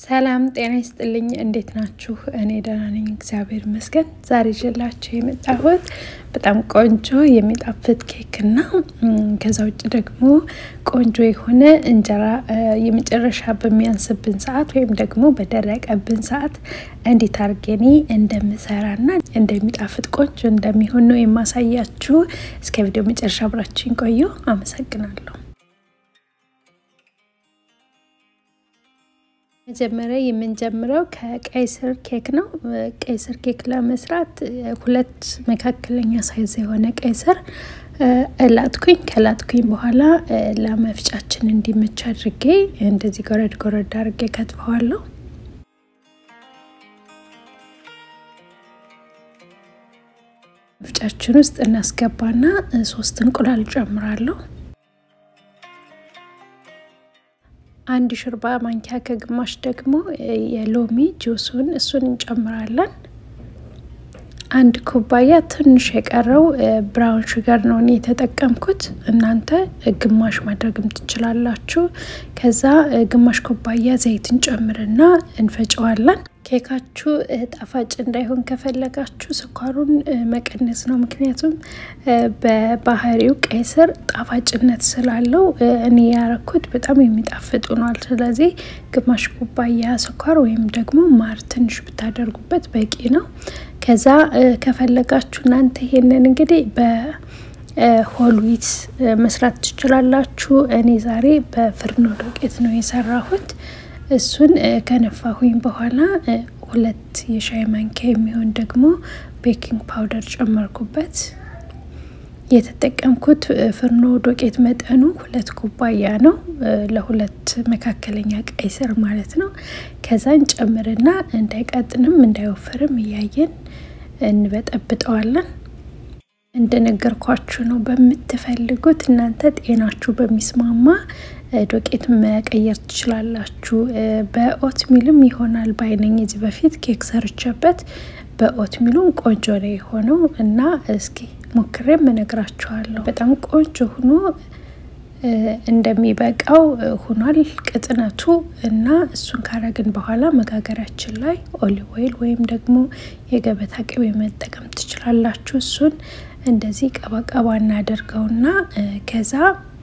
ሰላም ጤና ይስጥልኝ። እንዴት ናችሁ? እኔ ደህና ነኝ፣ እግዚአብሔር ይመስገን። ዛሬ ይዤላችሁ የመጣሁት በጣም ቆንጆ የሚጣፍጥ ኬክ እና ከዛ ውጭ ደግሞ ቆንጆ የሆነ እንጀራ የመጨረሻ በሚያንስብን ሰዓት ወይም ደግሞ በደረቀብን ሰዓት እንዴት አድርጌ እኔ እንደምሰራና እንደሚጣፍጥ ቆንጆ እንደሚሆን ነው የማሳያችሁ። እስከ ቪዲዮ መጨረሻ አብራችሁኝ ቆዩ። አመሰግናለሁ። መጀመሪያ የምንጀምረው ከቀይ ስር ኬክ ነው። ቀይ ስር ኬክ ለመስራት ሁለት መካከለኛ ሳይዝ የሆነ ቀይ ስር እላጥኩኝ። ከላጥኩኝ በኋላ ለመፍጫችን እንዲመች አድርጌ እንደዚህ ጎረድ ጎረድ አድርጌ ከትፈዋለሁ። መፍጫችን ውስጥ እናስገባና ሶስት እንቁላል ጨምራለሁ። አንድ ሾርባ ማንኪያ ከግማሽ ደግሞ የሎሚ ጁሱን እሱን እንጨምራለን። አንድ ኩባያ ትንሽ የቀረው ብራውን ሹገር ነው እኔ የተጠቀምኩት። እናንተ ግማሽ ማድረግም ትችላላችሁ። ከዛ ግማሽ ኩባያ ዘይት እንጨምርና እንፈጨዋለን። ኬካችሁ ጣፋጭ እንዳይሆን ከፈለጋችሁ ስኳሩን መቀነስ ነው። ምክንያቱም በባህሪው ቀይ ስር ጣፋጭነት ስላለው እኔ ያረኩት በጣም የሚጣፍጥ ሆኗል። ስለዚህ ግማሽ ኩባያ ስኳር ወይም ደግሞ ማር ትንሽ ብታደርጉበት በቂ ነው። ከዛ ከፈለጋችሁ እናንተ ይሄንን እንግዲህ በሆል ዊት መስራት ትችላላችሁ። እኔ ዛሬ በፍርኖ ዱቄት ነው የሰራሁት። እሱን ከነፋሁኝ በኋላ ሁለት የሻይ ማንኪያ የሚሆን ደግሞ ቤኪንግ ፓውደር ጨመርኩበት። የተጠቀምኩት ፍርኖ ዱቄት መጠኑ ሁለት ኩባያ ነው፣ ለሁለት መካከለኛ ቀይ ስር ማለት ነው። ከዛ እንጨምርና እንዳይቀጥንም እንዳይወፍርም እያየን እንበጠብጠዋለን። እንደነገርኳችሁ ነው። በምትፈልጉት እናንተ ጤናችሁ በሚስማማ ዶቄት መቀየር ትችላላችሁ። በኦት ሚልም ይሆናል ባይነኝ። እዚህ በፊት ኬክ ሰርቼበት በኦት ሚሉም ቆንጆ ነው የሆነው እና እስኪ ሞክሬም እነግራችኋለሁ። በጣም ቆንጆ ሆኖ እንደሚበቃው ሆኗል ቅጥነቱ እና እሱን ካረግን በኋላ መጋገሪያችን ላይ ኦሊቭ ኦይል ወይም ደግሞ የገበታ ቅቤ መጠቀም ትችላላችሁ። እሱን እንደዚህ ቀባቀባ እናደርገውና ከዛ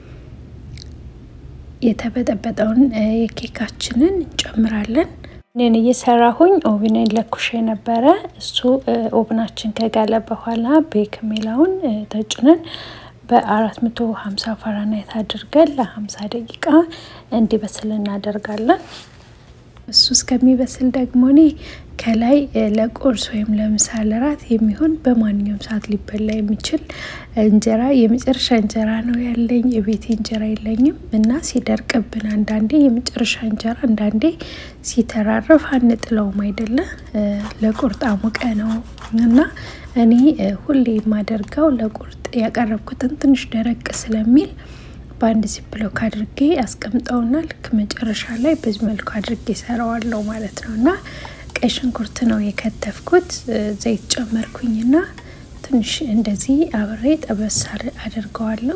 የተበጠበጠውን የኬካችንን እንጨምራለን። እኔን እየሰራሁኝ ኦቭንን ለኩሽ ነበረ። እሱ ኦቭናችን ከጋለ በኋላ ቤክ ሜላውን ተጭነን በአራት መቶ ሀምሳ ፋራናይት አድርገን ለሀምሳ ደቂቃ እንዲበስል እናደርጋለን። እሱ እስከሚበስል ደግሞ እኔ ከላይ ለቁርስ ወይም ለምሳ ለራት የሚሆን በማንኛውም ሰዓት ሊበላ የሚችል እንጀራ የመጨረሻ እንጀራ ነው ያለኝ። የቤቴ እንጀራ የለኝም እና ሲደርቅብን አንዳንዴ የመጨረሻ እንጀራ አንዳንዴ ሲተራረፍ አንጥለውም አይደለ? ለቁርጥ አሙቀ ነው እና እኔ ሁሌ የማደርገው ለቁርጥ ያቀረብኩትን ትንሽ ደረቅ ስለሚል በአንድ ዚፕሎክ አድርጌ አስቀምጠውና ልክ መጨረሻ ላይ በዚህ መልኩ አድርጌ ሰራዋለሁ ማለት ነው እና ቀይ ሽንኩርት ነው የከተፍኩት። ዘይት ጨመርኩኝና ትንሽ እንደዚህ አብሬ ጠበስ አድርገዋለሁ።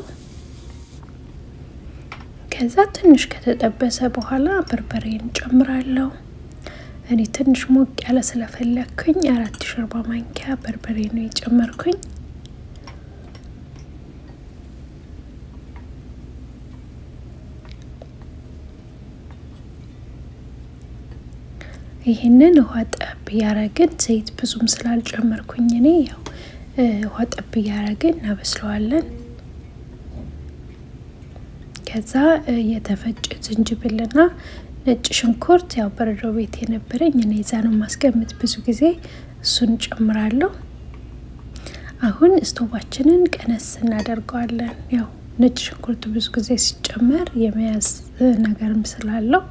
ከዛ ትንሽ ከተጠበሰ በኋላ በርበሬን ጨምራለሁ። እኔ ትንሽ ሞቅ ያለ ስለፈለግኩኝ አራት ሾርባ ማንኪያ በርበሬ ነው የጨመርኩኝ። ይህንን ውሃ ጠብ እያረግን ዘይት ብዙም ስላልጨመርኩኝ እኔ ያው ውሃ ጠብ እያረግን እናበስለዋለን። ከዛ የተፈጨ ዝንጅብልና ነጭ ሽንኩርት ያው በረዶ ቤት የነበረኝ እኔ ዛ ነው ማስቀምጥ ብዙ ጊዜ እሱን ጨምራለሁ። አሁን ስቶቫችንን ቀነስ እናደርገዋለን። ያው ነጭ ሽንኩርት ብዙ ጊዜ ሲጨመር የመያዝ ነገርም ስላለው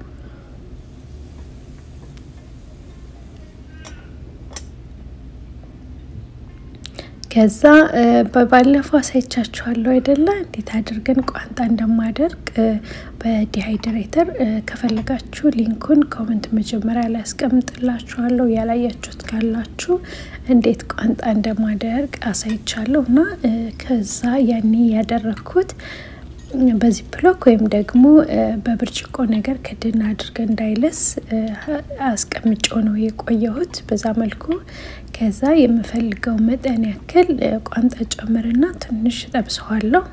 ከዛ በባለፈው አሳይቻችኋለሁ አይደለ? እንዴት አድርገን ቋንጣ እንደማደርግ በዲሃይድሬተር ከፈለጋችሁ ሊንኩን ኮመንት መጀመሪያ ላይ ያስቀምጥላችኋለሁ። ያላያችሁት ካላችሁ እንዴት ቋንጣ እንደማደርግ አሳይቻለሁ እና ከዛ ያኔ ያደረግኩት በዚህ ፕሎክ ወይም ደግሞ በብርጭቆ ነገር ክድን አድርገን እንዳይለስ አስቀምጬው ነው የቆየሁት በዛ መልኩ። ከዛ የምፈልገው መጠን ያክል ቋንጣ ጨምርና ትንሽ ጠብሰዋለሁ።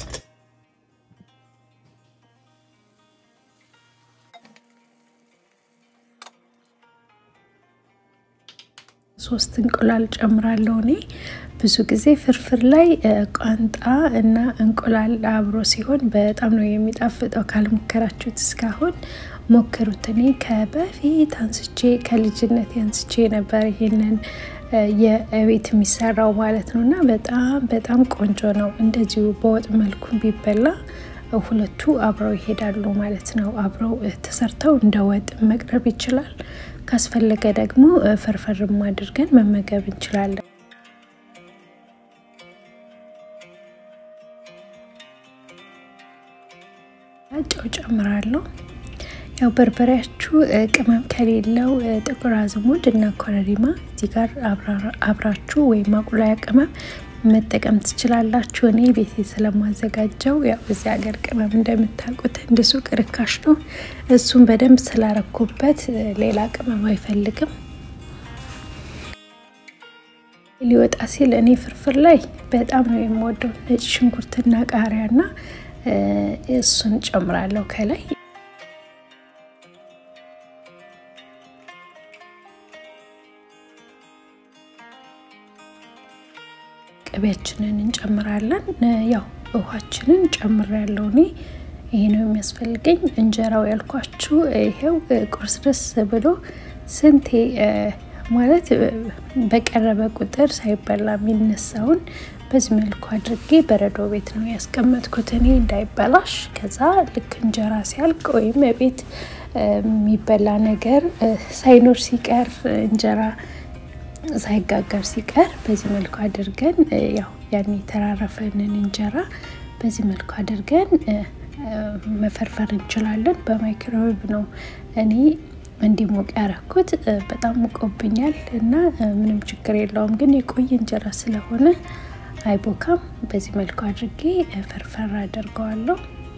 ሶስት እንቁላል ጨምራለሁ እኔ ብዙ ጊዜ ፍርፍር ላይ ቋንጣ እና እንቁላል አብሮ ሲሆን በጣም ነው የሚጣፍጠው። ካልሞከራችሁት እስካሁን ሞክሩት። እኔ ከበፊት አንስቼ ከልጅነት አንስቼ ነበር ይሄንን የቤት የሚሰራው ማለት ነው እና በጣም በጣም ቆንጆ ነው። እንደዚሁ በወጥ መልኩ ቢበላ ሁለቱ አብረው ይሄዳሉ ማለት ነው። አብረው ተሰርተው እንደ ወጥ መቅረብ ይችላል። ካስፈለገ ደግሞ ፍርፍርም አድርገን መመገብ እንችላለን። ጨው ጨምራለሁ። ያው በርበሬያችሁ ቅመም ከሌለው ጥቁር አዝሙድ እና ኮረሪማ እዚህ ጋር አብራችሁ ወይም ማቁላያ ቅመም መጠቀም ትችላላችሁ። እኔ ቤቴ ስለማዘጋጀው ያው እዚህ ሀገር ቅመም እንደምታውቁት እንደ ሱቅ ርካሽ ነው። እሱን በደንብ ስላረኩበት ሌላ ቅመም አይፈልግም። ሊወጣ ሲል እኔ ፍርፍር ላይ በጣም ነው የምወደው ነጭ ሽንኩርትና ቃሪያና እሱን ጨምራለሁ ከላይ ቅቤያችንን እንጨምራለን። ያው ውሃችንን ጨምር ያለው እኔ ይሄ ነው የሚያስፈልገኝ። እንጀራው ያልኳችሁ ይሄው ቁርስ ደስ ብሎ ስንቴ ማለት በቀረበ ቁጥር ሳይበላ የሚነሳውን በዚህ መልኩ አድርጌ በረዶ ቤት ነው ያስቀመጥኩት እኔ እንዳይበላሽ። ከዛ ልክ እንጀራ ሲያልቅ ወይም ቤት የሚበላ ነገር ሳይኖር ሲቀር እንጀራ ሳይጋገር ሲቀር በዚህ መልኩ አድርገን ያው ያን የተራረፈንን እንጀራ በዚህ መልኩ አድርገን መፈርፈር እንችላለን። በማይክሮዌቭ ነው እኔ እንዲሞቅ ያረኩት። በጣም ሙቆብኛል እና ምንም ችግር የለውም፣ ግን የቆየ እንጀራ ስለሆነ አይቦካም። በዚህ መልኩ አድርጌ ፈርፈር አደርገዋለሁ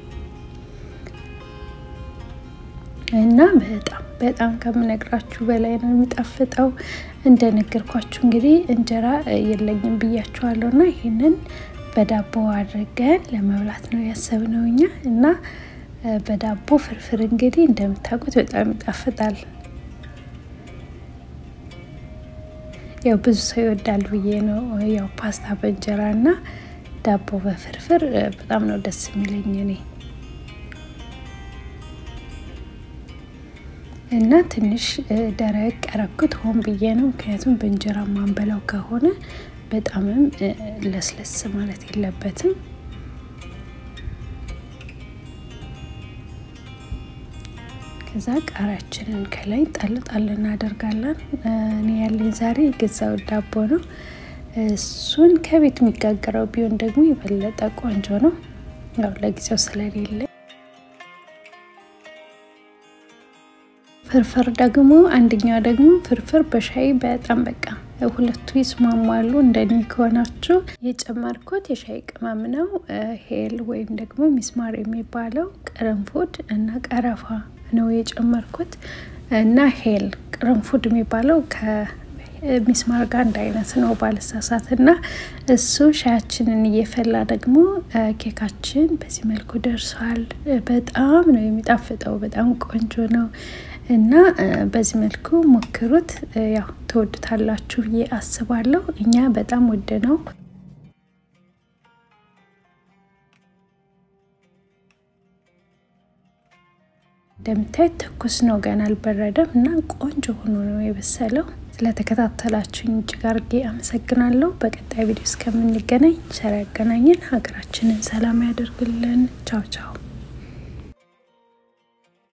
እና በጣም በጣም ከምነግራችሁ በላይ ነው የሚጣፍጠው። እንደነገርኳችሁ እንግዲህ እንጀራ የለኝም ብያችኋለሁ እና ይህንን በዳቦ አድርገን ለመብላት ነው ያሰብነው እኛ እና በዳቦ ፍርፍር እንግዲህ እንደምታውቁት በጣም ይጣፍጣል። ያው ብዙ ሰው ይወዳል ብዬ ነው ያው ፓስታ በእንጀራ እና ዳቦ በፍርፍር በጣም ነው ደስ የሚለኝ እኔ እና ትንሽ ደረቅ ያረኩት ሆን ብዬ ነው። ምክንያቱም በእንጀራ ማንበላው ከሆነ በጣምም ለስለስ ማለት የለበትም። ከዛ ቃሪያችንን ከላይ ጣል ጣል እናደርጋለን። እኔ ያለኝ ዛሬ የገዛው ዳቦ ነው። እሱን ከቤት የሚጋገረው ቢሆን ደግሞ የበለጠ ቆንጆ ነው። ያው ለጊዜው ስለሌለ ፍርፍር ደግሞ አንደኛው ደግሞ ፍርፍር በሻይ በጣም በቃ ሁለቱ ይስማማሉ። እንደኔ ከሆናችሁ የጨመርኩት የሻይ ቅመም ነው። ሄል ወይም ደግሞ ሚስማር የሚባለው ቅርንፉድ እና ቀረፋ ነው የጨመርኩት እና ሄል ቅርንፉድ የሚባለው ከሚስማር ጋር አንድ አይነት ነው ባልሳሳት። እና እሱ ሻያችንን እየፈላ ደግሞ ኬካችን በዚህ መልኩ ደርሷል። በጣም ነው የሚጣፍጠው። በጣም ቆንጆ ነው እና በዚህ መልኩ ሞክሩት። ያው ትወዱታላችሁ ብዬ አስባለሁ። እኛ በጣም ውድ ነው። እንደምታዩት ትኩስ ነው፣ ገና አልበረደም እና ቆንጆ ሆኖ ነው የበሰለው። ስለተከታተላችሁኝ እጅግ አድርጌ አመሰግናለሁ። በቀጣይ ቪዲዮ እስከምንገናኝ ቸር ያገናኘን፣ ሀገራችንን ሰላም ያደርግልን። ቻው ቻው።